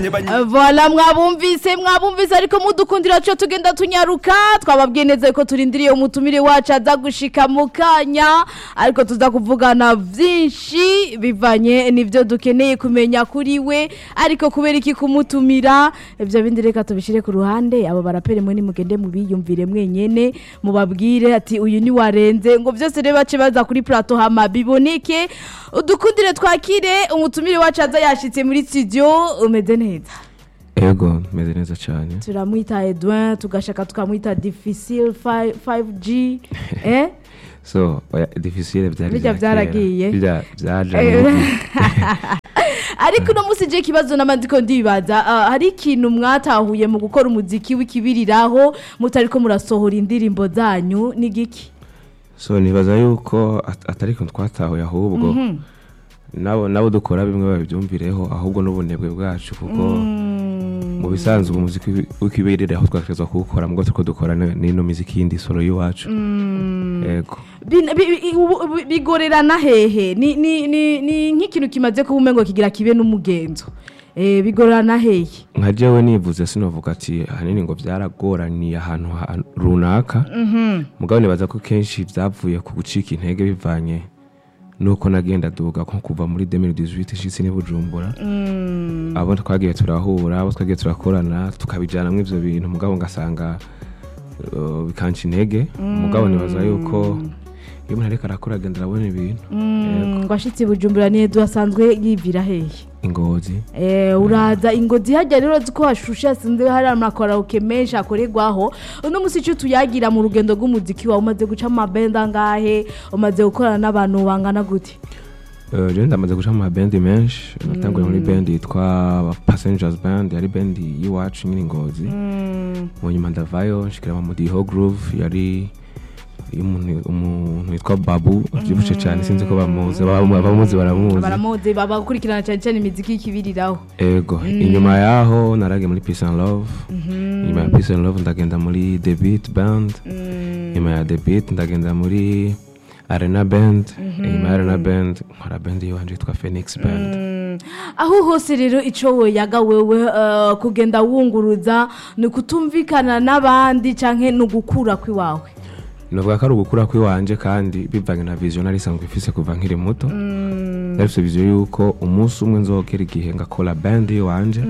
nabonye banyi Voilà mwabumvise mwabumvise ariko mudukundira cyo tugenda tunyaruka twababwiye neza ko turindiriye umutumire wacu aza gushika mu kanya ariko tuza kuvugana byinshi bivanye n'ibyo dukeneye kumenya kuri we ariko kubera iki kumutumira ibyo bindi reka tubishyire ku ruhande abo baraperi mwe nimugende mubiyumvire mwenyene mubabwire ati uyu ni warenze ngo byose rero bace baza kuri plateau hama biboneke udukundire twakire umutumire wacu aza yashitse muri studio umeze neza ego meze neza cyane turamwita edwin tugashaka tukamwita difficile 5- 5g eh? so oya difficile byari Bijya bya byaragiye. kera. Bijya byaje Eh. n'ubu. ariko uno munsi je ikibazo n'amandiko ndibaza ah, hari ikintu mwatahuye mu gukora umuziki w'ikibiriraho mutariko murasohora indirimbo zanyu ni giki so nibaza yuko at- atari ko twatahuye ahubwo nabo nabo dukora bimwe babibyumvireho ahubwo n'ubunebwe bwacu kuko mu bisanzwe umuziki w'ikibirire aho twakerezwa kuwukora mubwo turiko dukora ni- n'ino miziki yindi solo y'iwacu ego Bin- bi- bi- ubu- ubu- bigorerana hehe ni ni- ni- ni nk'ikintu kimaze kuba umengo kigira kibe n'umugenzo Eh, bigorerana hehe nka jewe nivuze sinovuga ati ahanini ngo byaragoraniye ahantu ha- runaka mugabo nibaza ko kenshi byavuye ku gucika intege bivanye nuko nagenda duga nko kuva muri 2018 nshitse ni bujumbura abo twagiye turahura abo twagiye turakorana tukabijyanamo ivyo bintu mugabo ngasanga uh, bikanca intege mugabo nibaza yuko iyo umuntu ariko arakora agenda arabona ibintu Yego. ngo ashitse i bujumbura niyo asanzwe yivira hehe ingozi Eh, uraza ingozi hajya rero uzi ko hashushe hasinze hari amakaraoke menshi akorerwaho uno munsi icyo tuyagira mu rugendo rw'umuziki wawe umaze guca mu mabenda angahe umaze gukorana n'abantu bangana gute Uh, jewe ndamaze guca mu mabendi menshi natanguye muri bendi yitwa passengers band yari bendi y'iwacu nyine ingozi mu nyuma ndavayo nshikira mu mudiho groove yari y'umuntu- umuntu witwa babu abyibushe cyane sinzi ko bamuzi abamu- abamuzi baramuzi baramuzi babakurikirana cyane cyane imiziki y'ikibiriraho ego inyuma yaho naragiye muri peace and love inyuma ya peace and love ndagenda muri the beat band inyuma ya the beat ndagenda muri arena band inyuma ya arena band nkora band yiwanje yitwa phoenix band aho hose rero icyo weyaga wewe eh, kugenda wunguruza ni ukutumvikana n'abandi cyangwa ni ugukura kw'iwawe novuga ko ari ugukura kw'iwanje kandi bivanye na vision nari isanzwe ifise kuva nkiri muto narifise vision yuko umunsi umwe nzogera igihe ngakora band yiwanje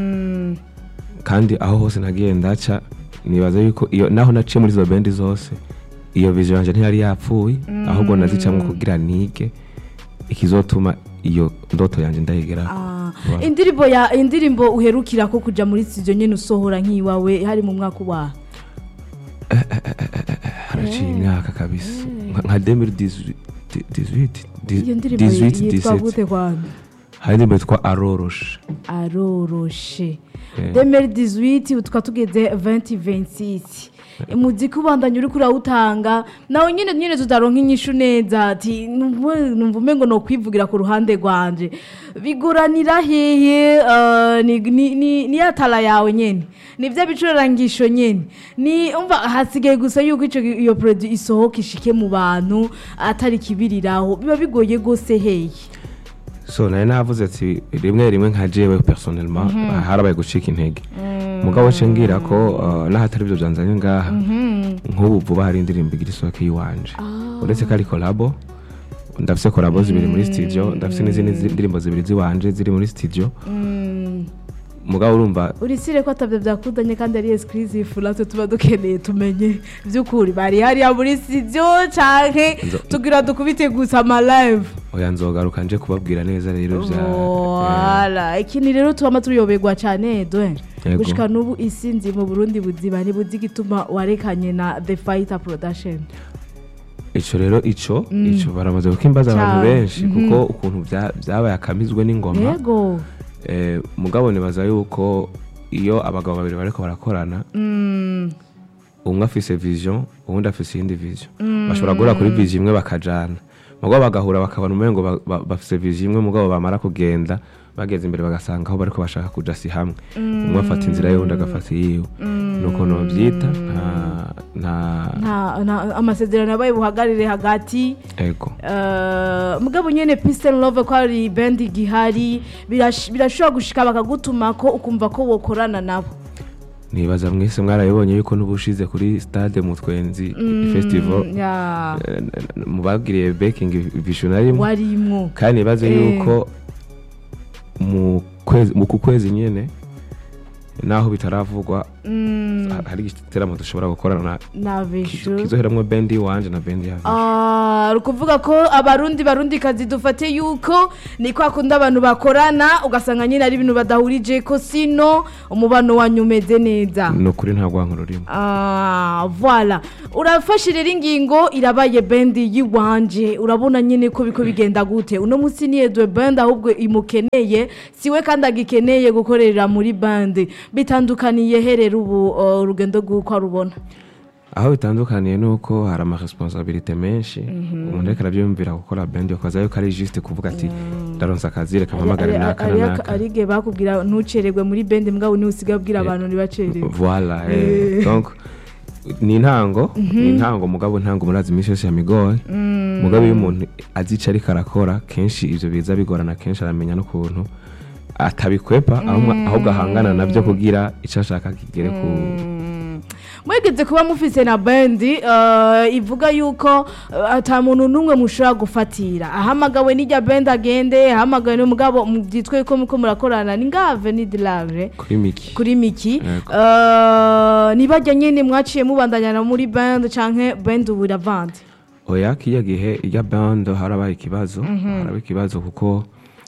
kandi aho hose nagiye ndaca nibaza yuko iyo naho naciye muri izo bendi zose iyo vision yanje ntiyari yapfuye ahubwo nazicamwo kugira nige ikizotuma iyo ndoto yanje ndayigeraho Voilà. indirimbo ya indirimbo uherukira ko kujya muri studio nyine usohora nk'iwawe hari mu mwaka ubaha haraciye imyaka kabisa Nka- nka 2018 iyo ndirimbo 18 yitwa 17 gute kwanza hari indirimbo yitwa aroroshe aroroshe Eh. 2018 ubu tukaba tugeze 2026 umuziki ubandanya uri kurawutanga nawe nyine nyine tutaronka inyishu neza ati numva numva umengo no kwivugira ku ruhande rwanje bigoranira hehe eh, ni ni- ni ni ya tara yawe nyene ni bya bicurangisho nyene ni umva hasigaye gusa yuko ico iyo produit isohoka ishike mu bantu atari kibiriraho biba bigoye gose hehe so nawe navuze ati rimwe rimwe nka jewe personnellement harabaye gucika intege mugabo nce ngira ko uh, n'ahatari ibyo byanzanye ngaha nk'ubu vuba hari indirimbo igira isohoke y'iwanje uretse ko ari kolabo ndafise kolabo zibiri muri studio ndafise n'izindi zi- ndirimbo zibiri ziwanje ziri muri studio mugabo urumva urisire ko atabyo byakundanye kandi ari exclusive natwe tuba dukeneye tumenye by'ukuri bari hariya muri studio canke Nzo- tugira dukubite gusa ama live oya nzogaruka nje kubabwira neza rero bya eh, Voilà. ikintu rero tubama tuyoberwa cyane dwe Yego. gushika n'ubu isi nzi mu burundi buzima ntibuzi igituma warekanye na the fighter production ico rero ico ico baramaze kukimbaza abantu Cyane. benshi kuko ukuntu bya- byabaye akamizwe n'ingoma yego Eh, mugabo nibaza yuko iyo abagabo babiri bariko barakorana umwe afise vision uwundi afise iyindi vision bashobora guhura kuri vision imwe bakajana mugabo bagahura bakabona umengo ba- ba- bafise vision imwe mugabo bamara kugenda bageze imbere bagasanga aho bariko bashaka kuja si hamwe umwe afata inzira y'uwundi agafata iyiwe nuko novyita nta nta nta nta- amasezerano yabaye buhagarire hagati ego Eh, mugabo nyene Peace and Love ko ari band igihari birash- birashobora gushika bakagutuma ko ukumva ko wokorana nabo nibaza mwese mwarabibonye yuko n'ubushize kuri stade mu twenzi festival ya eh, mu bagiriye baking visionary warimwo kandi nibaze Eh. yuko mu kwezi mu ku kwezi nyene naho bitaravugwa Mm, ha- hari igiteramo dushobora gukorana nabeshu kizoheramwo bendi wanje na bendi ya Ah, ukuvuga ko abarundi barundi kazi dufate yuko ni kwa kundi abantu bakorana ugasanga nyine ari ibintu badahurije ko sino umubano wanyu umeze neza ni ukuri nta rwanko rurimo Ah, voilà urafashe rero ingingo irabaye bendi yiwanje urabona nyine ko biko bigenda gute uno munsi ni edwe band ahubwo imukeneye siwe kandi agikeneye gukorera muri band bitandukaniye he rero ubu uh, urugendo rw'uko arubona aho bitandukaniye ni uko hari amaresponsabilite menshi umuntu ariko arabyumvira gukora bendi ukaza yuko ari juste kuvuga ati ndaronsa akazi reka mpamagare naka na naka ari igihe bakubwira ntucererwe muri band mbwa niwe usigaye ubwira abantu ntibacererwe voila eh. donc ni intango ni intango mugabo intango murazi iminsi yose yamigoye mugabo iyo umuntu azi ico ariko arakora kenshi ivyo biza bigorana kenshi aramenya n'ukuntu atabikwepa ahubwo ahubwo ahangana navyo kugira ico ashaka kigere ku mwegeze kuba mufise na bendi uh, ivuga yuko uh, ata muntu n'umwe mushobora gufatira ahamagawe n'ijya bendi agende ahamagawe n'umugabo byitwe ko muko murakorana ni ngave ni dilave kuri miki kuri miki Yego. uh, nibajya nyene mwaciye mubandanyana muri bendi canke bendi ubu iravandi oya kiya gihe irya band harabaye ikibazo harabaye ikibazo kuko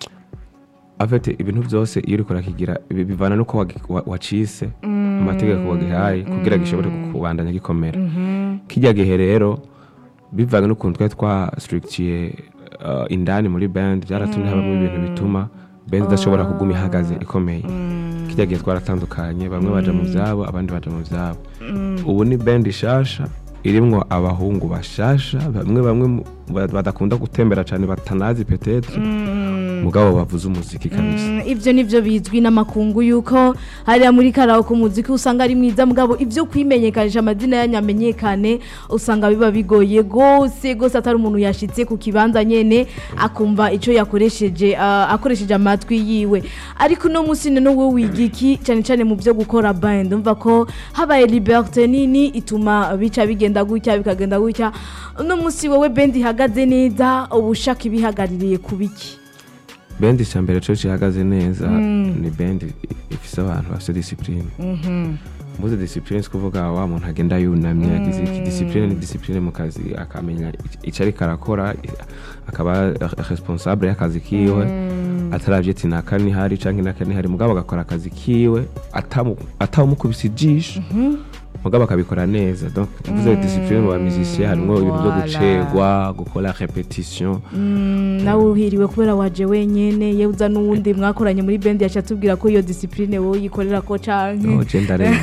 afite ibintu byose iyo uriko urakigira bi- bivana nuko wagi- wa- wacise amategeko wagihaye kugira gishobore kubandanya gikomera kijya gihe rero bivanye n'ukuntu twari twastrictiye uh, indani muri band byaratumye habamo ibintu bituma band idashobora kuguma ihagaze ikomeye kijya gihe twaratandukanye bamwe baja mu vyabo abandi baja mu vyabo ubu ni band ishasha irimwo abahungu bashasha bamwe bamwe mu- ba- badakunda gutembera cyane batanazi petetre mugabo bavuze umuziki kabisa Mm, ivyo nivyo bizwi n'amakungu yuko hariya muri karawo ku muziki usanga ari mwiza mugabo ivyo kwimenyekanisha amazina yanyamenyekane usanga biba bigoye gose gose atari umuntu yashitse ku kibanza nyene akumva ico yakoresheje ah, akoresheje amatwi yiwe ariko uno musi none wowe wiga iki cane cane mu vyo gukora band umva ko habaye liberté nini ituma bica bigenda gutya bikagenda gutya uno musi wowe band ihagaze neza ubushaka ibihagaririye kubiki bendi cya mbere cyo gihagaze neza ni bendi ifise abantu bafite disipurine mbuze disipurine si kuvuga wa muntu agenda yunamye yagize iki disipurine ni disipurine mu kazi akamenya icyo ariko arakora akaba responsable y'akazi kiwe atarabye ati naka nihari cyangwa naka nihari mugabo agakora akazi kiwe atamu- atawumukubise ijisho mugabo akabikora neza donc mvuze disipurine mu bamizisiye harimo ibintu byo Voilà. gucerwa gukora repetition nawe uhiriwe kubera waje wenyene yewe uza n'uwundi mwakoranye muri bendi yaca atubwira ko iyo disipurine wowe uyikorera ko Oh, canke je ndarenze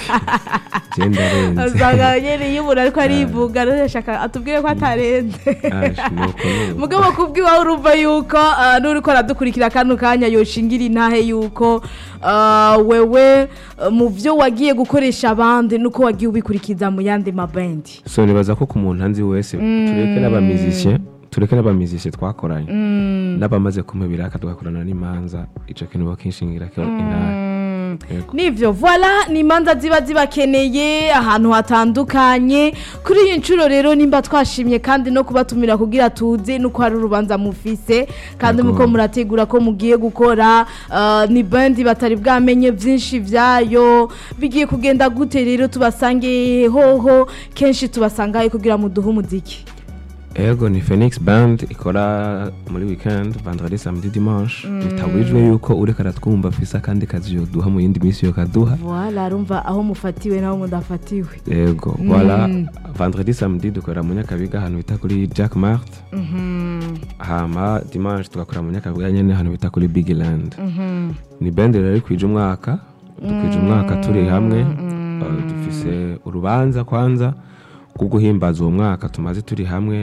je ndarenze usanga nyene iyo umuntu ariko arivuga rero yashaka atubwire ko atarenze Aje, nuko nuko. mugabo kubwiwawe urumva yuko ah, n'uriko aradukurikira kano kanya yoshingira intahe yuko ah, wewe ah, mu vyo wagiye gukoresha abandi nuko wagiye ubikurikiza mu yandi mabendi so nibaza ko ku muntu anzi wese tureke n'abamizisye tureke n'abamizisye twakoranye n'abamaze kumubira tugakorana n'imanza ico kintu bakinshingira ko intare Yego. nivyo voila ni imanza ziba zibakeneye ahantu hatandukanye kuri iyi nshuro rero nimba twashimye kandi no kubatumira kugira tuze nuko hari urubanza mufise kandi Yego. muko murategura ko mugiye gukora ah, ni bandi batari bwamenye byinshi vyayo bigiye kugenda gute rero tubasange hoho kenshi tubasangaye kugira muduhe umuziki ego ni phoenix band ikora muri weekend vendredi samedi dimanche bitabujijwe yuko ureka aratwumva afise akandi kazi yoduha mu yindi minsi yokaduha voila arumva aho mufatiwe naho mudafatiwe ego voilà vendredi samedi dukorera mu nyakabiga ahantu bita kuri jack mart hama dimanche tugakorera mu nyakabiga nyene ahantu bita kuri big land ni band rero iri kwija umwaka dukwije umwaka turi hamwe uh, dufise urubanza kwanza rwo guhimbaza uwo mwaka tumaze turi hamwe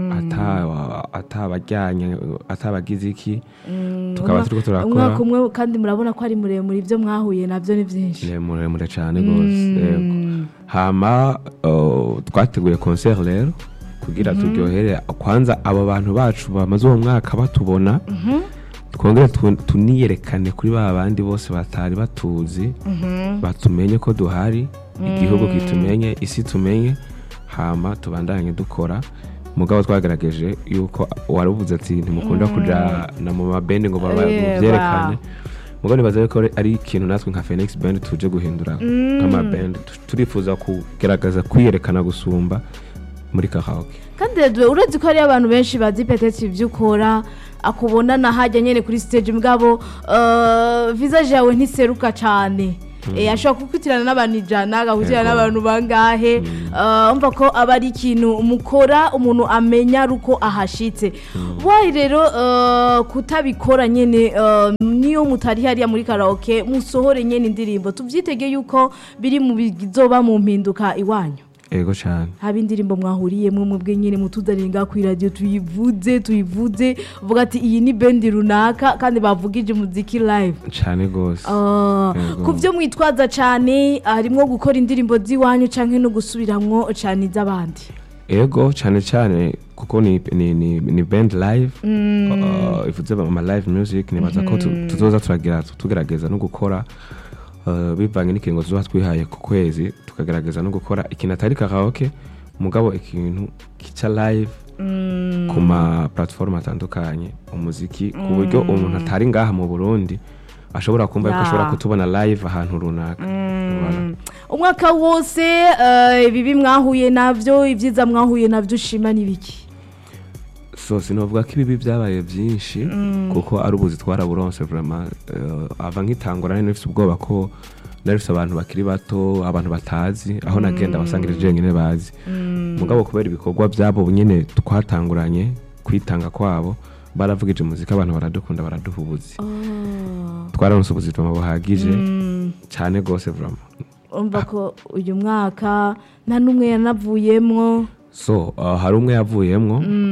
ata- atabajyanye atabagize iki tukaba turiko turakora umwaka umwe kandi murabona ko ari muremure ibyo mwahuye nabyo ni byinshi ni muremure cyane rwose yego hama uh, twateguye concert rero kugira turyohere kwanza aba bantu bacu bamaze uwo mwaka batubona twongere tu- tuniyerekane kuri ba bandi bose batari batuzi batumenye ko duhari igihugu kitumenye isi tumenye hama tubandanye dukora mugabo twagerageje yuko waravuze ati ntimukunda kujana mu mabendi ngo baba- Yeba. mubyerekane mugabo nibaza yuko ari ikintu natwe nka phoenix band tuje guhindura nk'amaband Tu- turifuza kugerageza kwiyerekana gusumba muri karaoke kandi rero uretse ko hariyo abantu benshi bazi petete ibyo ukora akubona nahajya nyine kuri stage mugabo eh, visage yawe ntiseruka cyane Eh, ashobora kukutirana n'abantu ijana agakutirana Yego. n'abantu bangahe Eh, umva ko aba ari ikintu mukora umuntu amenya ari uko ahashitse wayi rero eh, kutabikora nyine eh, niyo mutari hariya muri karaoke musohore nyine indirimbo tubyitege yuko biri mu bizoba mu mpinduka iwanyu ego cyane haba indirimbo mwahuriyemo mwebwe nyine mutuzaniye ku iradiyo tuyivuze tuyivuze uvuga ati iyi ni bendi runaka kandi bavugije umuziki live cyane rwose Ah, Yego. ku byo mwitwaza cyane harimo gukora indirimbo z'iwanyu cyangwa no gusubiramwo cyane iz'abandi ego cyane cyane kuko ni, ni, ni, ni band live uh, ivuze ama live music nibaza ko tu- tuzoza turagira tugerageza no gukora uh, bivanye n'ikiringo tuzoba twihaye ku kwezi tukagerageza no gukora ikintu atari karaoke mugabo ikintu kica live ku ma platform atandukanye umuziki ku buryo umuntu atari ngaha mu Burundi ashobora kumva yuko Ya. ashobora kutubona live ahantu runaka Voilà. umwaka wose eh, ibibi mwahuye nabyo ibyiza mwahuye nabyo ushima n'ibiki so sinavuga ko ibibi byabaye byinshi kuko ari ubuzi twaraburonse vraiment eh, ava nk'itangura nari nifite ubwoba ko nari nifite abantu bakiri bato abantu batazi aho nagenda basangirije jenyine bazi mugabo kubera ibikorwa byabo nyine twatanguranye kwitanga kwabo baravugije muzika abantu baradukunda baraduha ubuzi twararonse ubuzima buhagije cyane rwose vraiment umva ko uyu mwaka nta n'umwe yanavuyemwo so uh, hari umwe yavuyemwo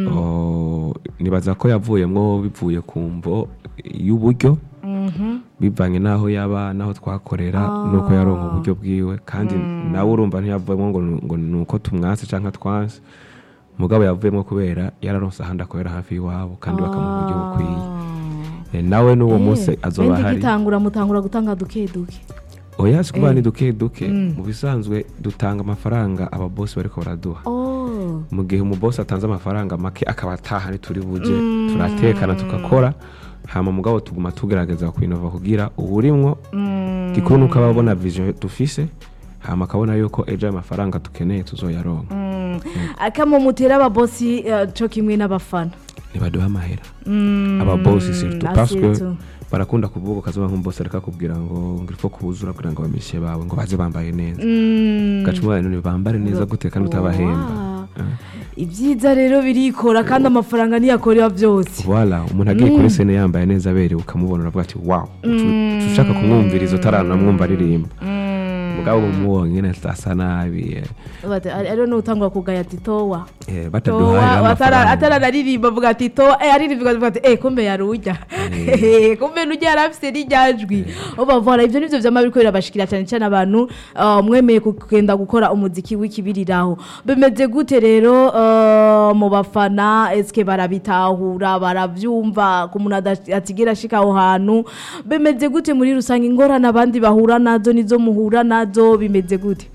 uh, nibaza ko yavuyemwo bivuye ku mvo y'uburyo bivanye n'aho yaba n'aho twakorera nuko yaronka uburyo bwiwe kandi nawe urumva ntiyavuyemo ngo nu- ngo ni uko tumwase cyangwa twanse mugabo yavuyemo kubera yararonse ahandi akorera hafi y'iwabo kandi bakamuha uburyo bukwiye Eh, nawe n'uwo munsi azoba Bendi ahari gitangura mutangura gutanga duke duke oya si kuba ni duke duke mu bisanzwe dutanga amafaranga ababosi bariko baraduha oh mu gihe umubosi atanze amafaranga make akaba ataha ntituri buje turatekana tugakora hama mugabo tuguma tugerageza kwinova kugira uburimwo gikuru nuko aba abona vision dufise hama akabona yuko ejo ayo mafaranga dukeneye tuzoyaronka akamo mutera ababosi eh, co kimwe n'abafana ntibaduha amahera ababosi surtout ah, parce que surtout. barakunda kuvuga ukazuba nk'umubosi ariko akubwira ngo ngo ifo kubuzura kugira ngo abamishe bawe ngo baze bambaye neza gaca umubare none bambare neza gute kandi utabahemba Wow. ibyiza rero birikora kandi amafaranga niyakorera byose Voilà, umuntu agiye kuri sene yambaye neza aberewe ukamubona uravuga ati wow uca ushaka kumwumviriza utaranamwumva aririmba mugabo umubonye nyine asa nabi eh, Bate- ari- ariyo n'utangwa kugaya ati towa eh, bataduhaye towa amafaranga ataranaririmba avuga ati towa eh aririmba avuga ati eh kumbe yarujya kumbe nujya yarafise n'iryajwi ubavora ibyo nivyo vyama biriko birabashikira cyane cyane abantu ah, mwemeye kugenda gukora umuziki w'ikibiriraho bimeze gute rero ah, mu bafana eske barabitahura baravyumva ku muntu ada- atigera ashika aho hantu bimeze gute muri rusange ingorane abandi bahura nazo nizo muhura nazo bimeze gute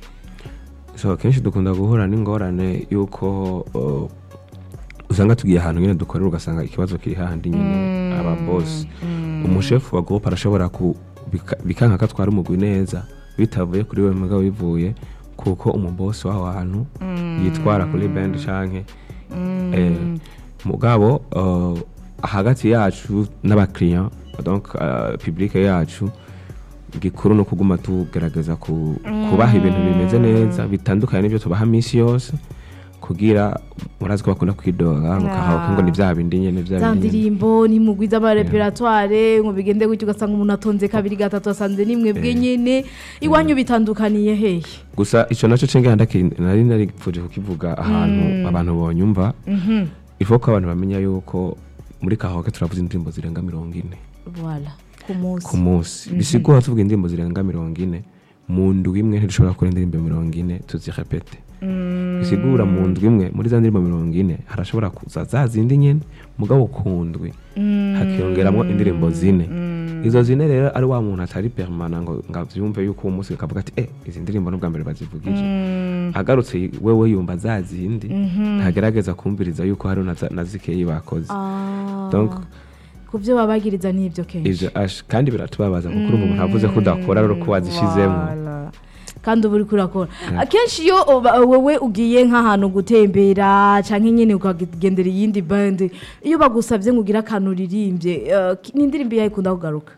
so kenshi dukunda guhura n'ingorane y'uko uh, usanga tugiye ahantu nyine dukorera ugasanga ikibazo kiri hahandi nyine ababosi umushefu wa groupe arashobora ku bika- bikanka ko atwara umugwi neza bitavuye kuri we mugabo bivuye kuko umubosi w'aho hantu yitwara kuri band canke eh, mugabo uh, hagati yacu n'abakiriya donc uh, public yacu gikuru ni ukuguma tugerageza ku- kubaha ibintu bimeze neza bitandukanye n'ibyo tubaha minsi yose kugira murazi ko bakunda kwidoga mukahabuka ngo ni bya bindi nyine bya za bindi nyene. ndirimbo nimugwiza amareperatware ngo bigende gutyo ugasanga umuntu atonze kabiri gatatu asanze nimwe bwe nyene iwanyu bitandukaniye hehe gusa icyo nacyo cenga ndaki nari naripfuje kukivuga ahantu abantu bonyumva ivuga ko abantu bamenya yuko muri kahoke turavuze indirimbo zirenga mirongo ine voilà ku munsi ku munsi bisigura tuvuga indirimbo zirenga mirongo ine mu ndwi imwe ntidushobora gukora indirimbo mirongo ine tuzirepete bisigura mu ndwi imwe muri za ndirimbo mirongo ine harashobora kuza za zindi nyene mugabo ku ndwi hakiyongeramo indirimbo zine izo zine rero ari wa muntu atari permana ngo ngo avyumve yuko uwo munsi akavuga ati eh izi ndirimbo n'ubwa mbere bazivugije agarutse wewe yumva za zindi ntagerageza kumviriza yuko hari na za- na zikeyi bakoze Ah, Donc, ku byo babagiriza n'ibyo kenshi ivyo ash kandi biratubabaza kuko urumva umuntu avuze ko udakora rero ko wazishizemo Voilà. kandi uba uriko urakora akenshi iyo uba- wewe ugiye nk'ahantu gutembera canke nyene ukagendera iyindi band iyo bagusavye ngo ugire akantu uririmbye eh, ki- ni indirimbo yawe ikunda kugaruka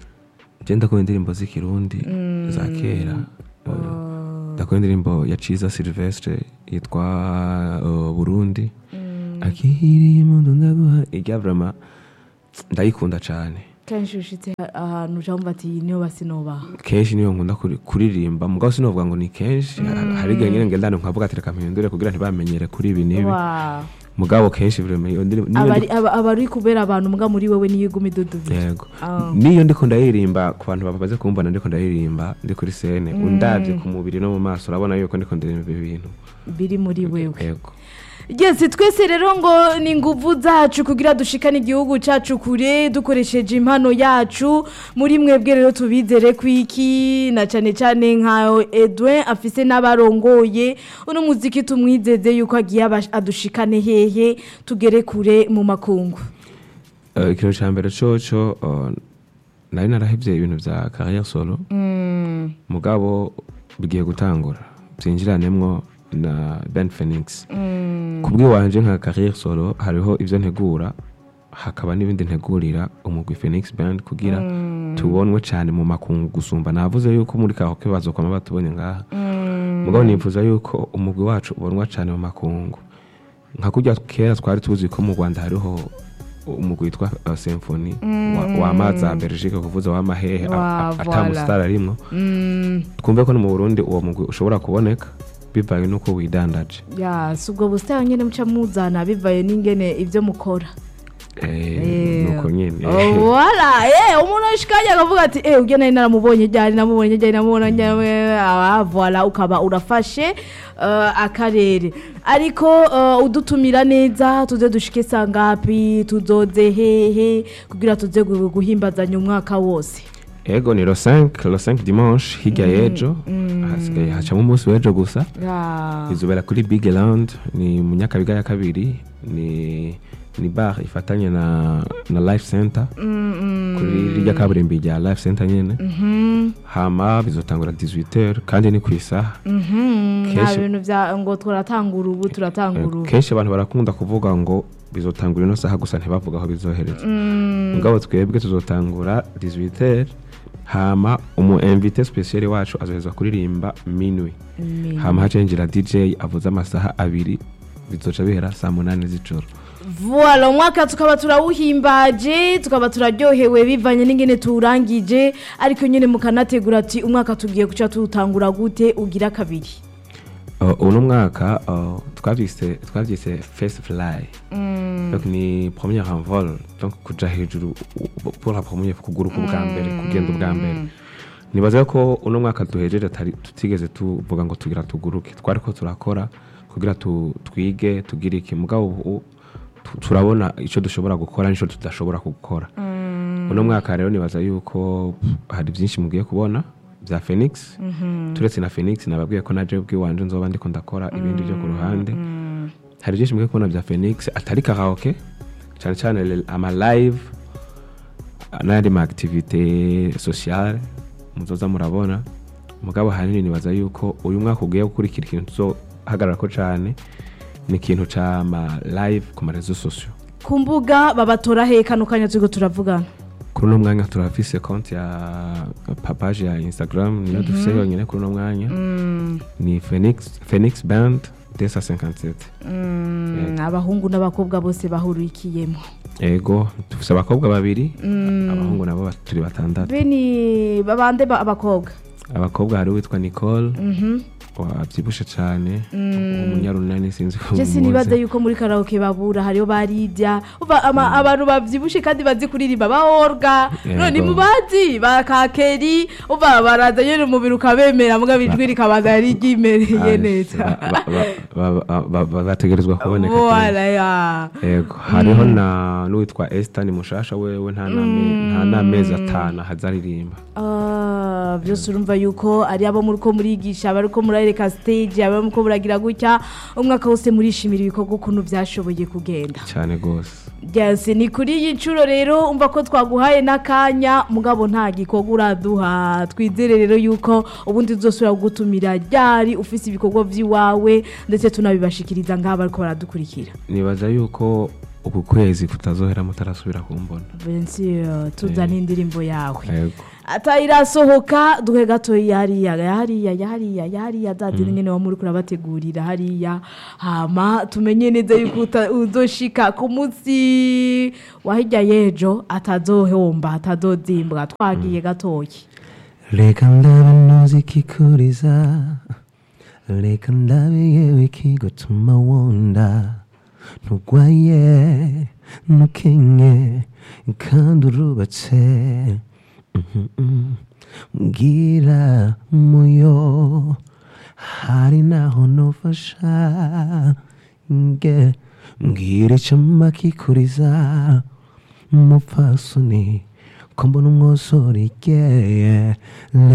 je ndakora indirimbo z'ikirundi za kera Eh, ndakora indirimbo ya ciza silvestre yitwa eh, burundi akiri mundu ndaguha irya vrama ndayikunda cane kenshi ushitse ha- ahantu ucamva ati iyi niyo basinobaha kenshi niyo nkunda kuri- kuririmba mugabo sinovuga ngo ni kenshi Ha- hari igihe nyine ngendana nkavuga ati reka mpindure kugira ntibamenyere kuri ibi n'ibi Wow. mugabo kenshi vrema iyo ndirimbo niyo Abari- aba aba ari kubera abantu mbwa muri wewe niyo iguma idudubira yego Ah. niyo ndiko ndaririmba ku bantu bamaze kumbona ndiko ndaririmba ndi kuri sene undabye ku mubiri no mu maso urabona yuko ndiko ndirimba ibintu biri muri wewe yego yes twese rero ngo ni inguvu zacu kugira dushikane igihugu cacu kure dukoresheje impano yacu muri mwebwe rero tubizere kwiki na cane cane nka Edwin afise n'abarongoye uno muziki tumwizeze yuko agiye abash- adushikane hehe tugere kure mu makungu Eh, ikintu ca mbere coco eh, nari narahevye ibintu vya carrière solo mugabo bigiye gutangura byinjiranemwo na Ben Phoenix kubw'iwanje nka carrière solo hariho ivyo ntegura hakaba n'ibindi ntegurira umugwi Phoenix Band kugira tubonwe cyane mu makungu gusumba navuze yuko muri kahoke bazokwama batubonye ngaha mugabo nifuza yuko umugwi wacu ubonwa cyane mu makungu nka kurya kera twari tuzi ko mu Rwanda hariho umugwi witwa uh, Symphony wa, wa maza Belgique kuvuza wa mahehe Wa, ata voilà. mustar arimwo twumve ko no mu Burundi uwo mugwi ushobora kuboneka bivaye nuko widandaje ya si ubwo busitani nyene muca muzana bivaye n'ingene ivyo mukora eh nuko nyene wala eh umuntu ashikanye akavuga ati eh ubwo nari naramubonye ryari namubonye ryari namubonye ryari ah voilà ukaba urafashe eh, akarere ariko eh, udutumira neza tuze dushike sangapi tuzoze hehe kugira tuze gu- guhimbazanya umwaka wose ego ni lo 5 lo 5 dimanche hirya y'ejo hasigaye hacamo umunsi w'ejo gusa Ya. izobera kuri big land ni mu nyakabiga ya kabiri ni ni bar ifatanye na na life center kuri rirya kaburimbi rya life center nyene hama bizotangura 18h kandi ni ku isaha Mhm, nta Kenshi- bintu vya ngo turatangura ubu turatangura ubu kenshi abantu barakunda kuvuga ngo bizotangura ino saha gusa ntibavuga aho bizohereza mugabo twebwe tuzotangura 18h hama umu invité special wacu azohezwa kuririmba minwi Minwi. hama hacenjira dj avuze amasaha abiri bizoca bihera saa munani z'ijoro Voilà, umwaka tukaba turawuhimbaje tukaba turaryohewe bivanye n'ingene tuwurangije ariko nyine mukanategura ati umwaka tugiye guca tuwutangura gute ugira kabiri Uh, uno mwaka uh, twavyise twavyise face fly donc ni première envol donc kuja hejuru u- pour la première kuguruka ubwa mbere kugenda ubwa mbere nibaza ko uno mwaka duhejeje atari tutigeze tuvuga ngo tugira tuguruke twariko turakora kugira tu, twige tugire iki mugabo ubu tu- turabona ico dushobora gukora n'ico tudashobora gukora uno mwaka rero nibaza yuko hari byinshi mugiye kubona bya phoenix turetse na phoenix nababwiye ko naje ubwiwanje nzoba ndiko ndakora ibindi byo ku ruhande hari byinshi mugiye kubona bya phoenix atari karaoke cyane cyane le- ama live n'andi ma activité sociale muzoza murabona mugabo hanini nibaza yuko uyu mwaka ugiye gukurikira ikintu tuzohagarara ko cyane ni ikintu ca ma live ku marezo sosio ku mbuga babatora hehe kano kanya turiko turavugana kuri uno mwanya turafise konti ya papaje ya instagram niyo dufise yonyine kuri uno mwanya ni phoenix, phoenix band desa 57 Mm, abahungu n'abakobwa bose bahurikiyemo ego dufise abakobwa babiri abahungu nabo bat- turi batandatu be ni babande ba- abakobwa abakobwa hari uwitwa nicole wabyibushe cyane umunyarunani sinzi ko je sinibaza mumuzi. yuko muri karaoke babura hariho barirya Uva ama- abantu bavyibushe kandi bazi kuririmba baorga Yego. none mubazi bakakeri uva baraza nyene umubiri ukabemera muga bijwi rikabaza yari ryimereye Ah, neza ba- ba- ba- ba- ba- ba- bategerezwa kuboneka Voilà, ya. yego hariho na n'uwitwa Esther ni mushasha wewe nta n'ame- nta n'amezi atanu ahazaririmba Ah, byose urumva yuko ari abo muri ko murigisha abari ko murareka stage abari muri ko muragira gutya umwaka wose murishimira ibikorwa ukuntu byashoboye kugenda cyane rwose Yes, ni kuri iyi nshuro rero umva ko twaguhaye n'akanya mugabo nta gikorwa uraduha twizere rero yuko ubundi uzosubira kugutumira ryari ufise ibikorwa by'iwawe ndetse tunabibashikiriza ngaha bariko baradukurikira nibaza yuko uku kwezi kutazohera mutarasubira kumbona Bensi tuzana indirimbo yawe yego atayirasohoka duhe gatoya hariya hariya hariya hariya za zindi nyene wa muri kurabategurira hariya hama tumenye neza yuko uta- uzoshika ku munsi wa hirya y'ejo atazohomba atazozimbwa twagiye gatoya reka ndabe ntuzi ikikuriza reka ndabe yewe ikigutuma wonda ntugwaye ntukenye kandi urubatse Mhm, mhm. mbwira muyo hari naho nofasha nge mbwira icama kikuriza umupfasoni ko mbona umwosori ryeye